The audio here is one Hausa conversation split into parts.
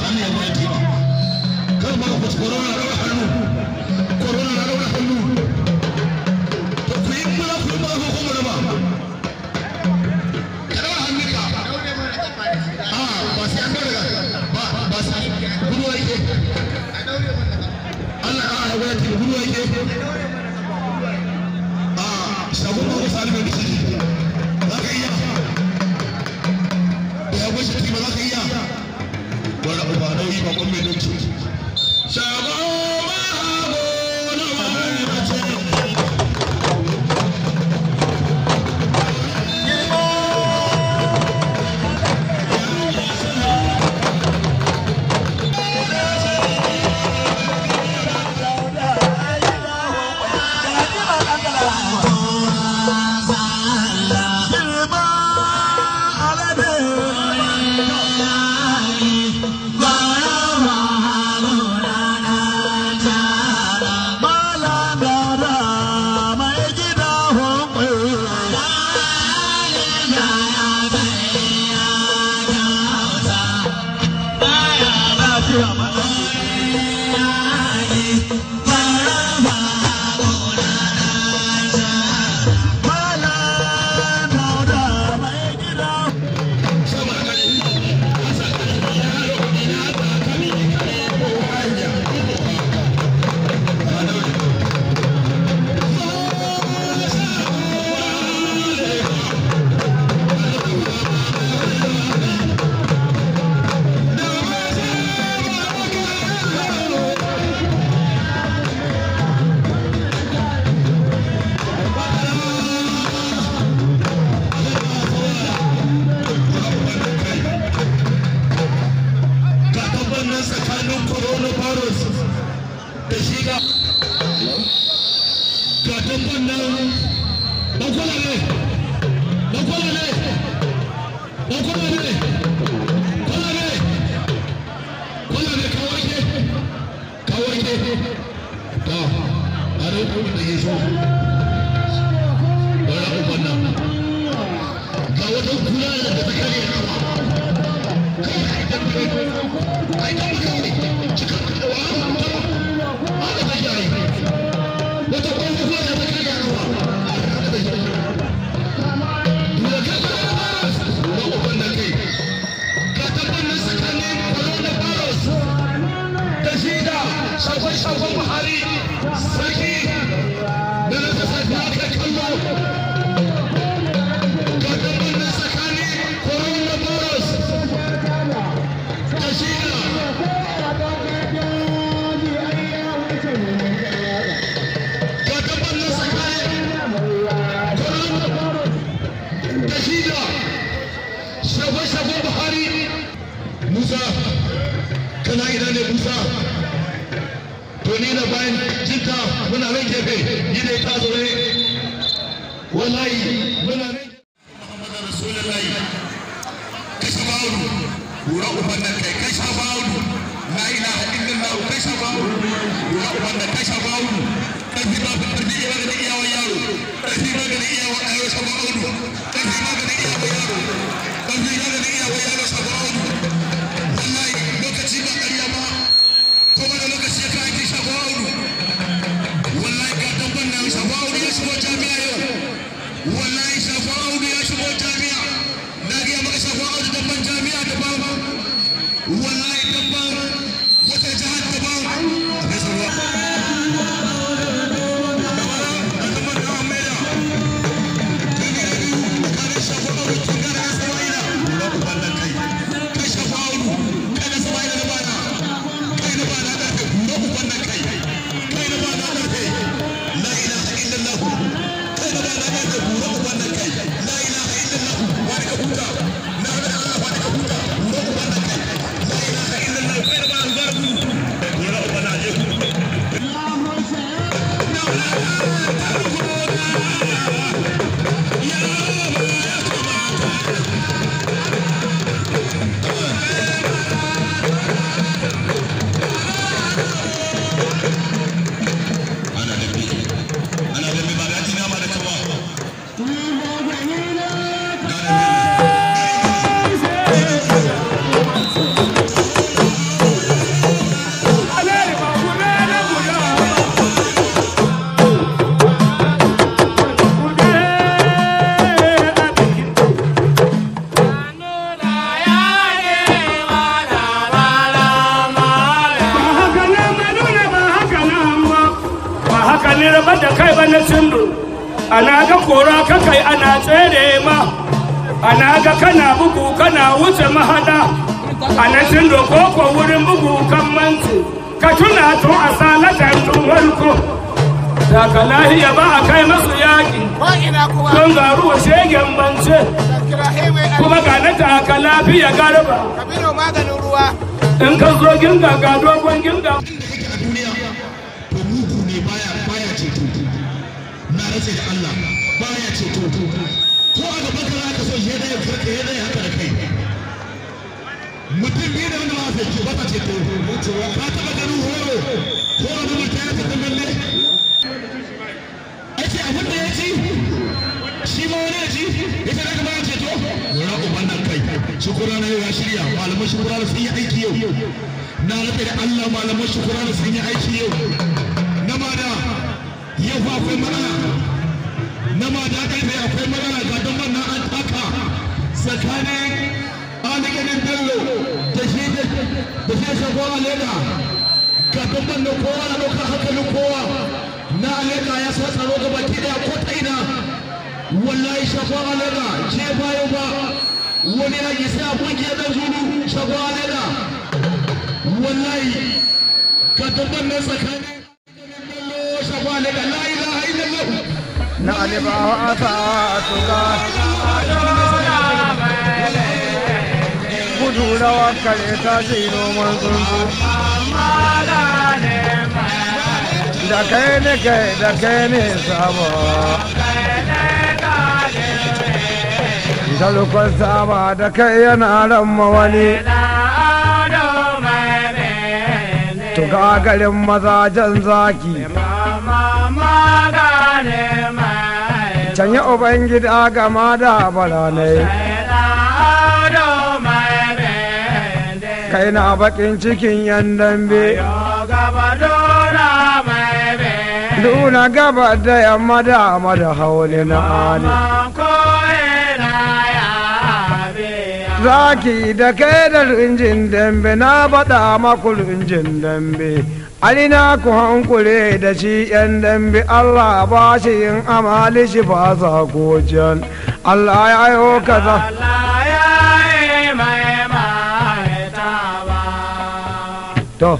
hannu ya mai tima kar ma ku corona da hannu corona da hannu to ku yi mura ku yi mura ku kuma raba kada hannunka a ba sai an daga ba ba sai gudu yake Allah ya ya wani gudu yake a shagun ba ku salimu da shi za ka iya ya gwashi ba za ka iya wani abu ba nauyi ba kwan mai dauki shago ma hago na wani mace ga tabbanin tsakanin coronavirus da shi ga ga tabbanin bakwala ne bakwala ne bakwala ne kwala ne kwala ne kawai ke kawai ke ta a rai kuma da ya so wani abubuwan nan ga wata kula da ta kare rawa Shagon Buhari, sarki da na kasa da aka kallo ga gabanin tsakanin coronavirus shagon buhari musa kana ina ne musa to ni na bayan jinka muna nan gefe ni ne ka zaune wallahi muna nan Muhammadu Rasulullahi kashe bawulu lura uban nan kai kashe bawulu la ilaha illallah kashe bawulu lura uban nan kashe bawulu karfi ba ka karfi ya ga iyawa yaro karfi ba ga iyawa ayo sa bawulu karfi ba ga iyawa yaro karfi ba ga iyawa yaro sa bawulu wallahi lokaci ba ƙarya ba ko wani lokaci ka ake sha bawulu wallahi ga dabban nan sha bawulu ya shigo jami'a yau wallahi shafa audu ya shigo jami'a na gaya maka shafa audu dabban jami'a daban wallahi dabban wata jihar daban a kai sarwa لا إله إلا الله kai da ba na kai da bura uban nan kai la ilaha illallah wani ka huta na ga Allah wani ka huta bura uban nan kai la ilaha ni raba da kai ba na cindo ana ga kora ka kai ana tsere ma ana ga kana bugu kana wuce mahada ana cindo koko wurin bugu kan manci ka tuna tun a salatan tun warko da ka lahiya ba a kai masu yaƙi Wa'ina kuma don garuwa shegen bance kira heme kuma ga na taka lafiya garba Kabiru maganin ruwa. in ka zo ginga ga dogon ginga a duniya to mugu ne baya baya ceto na rantse da Allah baya ceto ko a gaban ka zaka so ya dai farka ya dai haka da kai mutum biyu da wanda ba sa ceto ba ta ceto ka taba ganin horo ko wani mutum ya tafi balle ake abin da ya ci shi ma wani ya ci ya ce daga baya ceto wani uban nan kai shukura na yau ya shirya malaman shukura da sun yi aiki yau na rufe da Allah malaman shukura da sun yi aiki yau na ma da yau fa akwai matsala na ma da karfe akwai matsala ga don nan an taka tsakanin alikanin bello da shi da shi shago aleda ga don nan kowa na ɗaukar hankalin kowa na aleda ya sa tsaro ga baki daya ko ta ina wallahi shago aleda je bayo ba wani ya yi sai abun ya dan zulu shago aleda wallahi ga don nan tsakanin bello shago aleda la ilaha illallah na alibawa a sa tuka gudu rawa kare ta ce noman tsuntsu da kai ne kai da kai ne sabo dalukon sama da kai yana ramma wani tuka garin mazajen zaki can yi ubangida gama da baranai kai na bakin cikin yan dambe duna gaba da yamma da amma da hauli na ali zaki da kai da rinjin dambe na baɗa maku rinjin dambe alina ku hankure da shi yan dambe allah ba shi yin amali shi ba sa gojan allah ya yi kaza to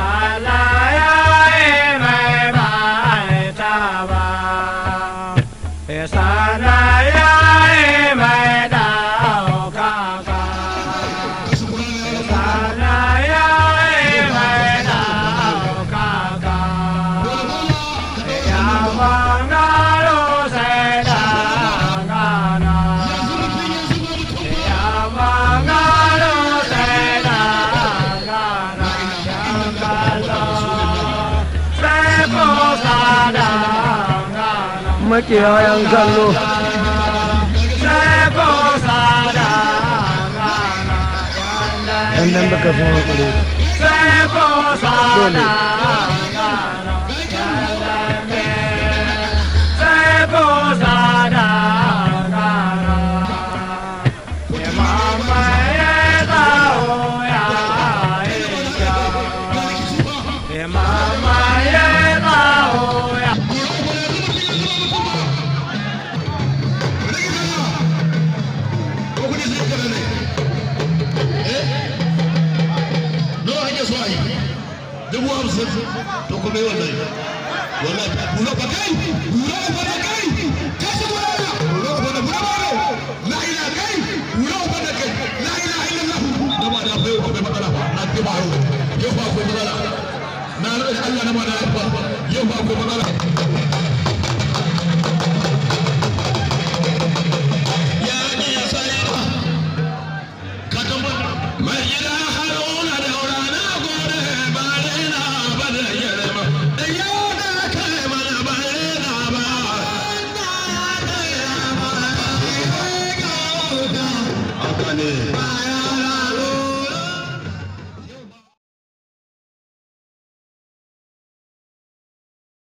makiyayan kallo yan dambe ka fi hankure dole ko kudi sai ka ne eh no ake so ai dubu hamsin to kuma yi wallahi wallahi buro ba kai buro ba da kai ka shi buro ba buro ba da buro ba la ila kai buro ba da kai la ilaha illallah da ba da bai ko bai matsala na ke ba yau ba ko matsala na rada Allah na ma da yau ba ko matsala ya ne ya sai ba mai gida haruna da rana gore ba raina ba da yarma da yau da kai mana ba raina ba haka ne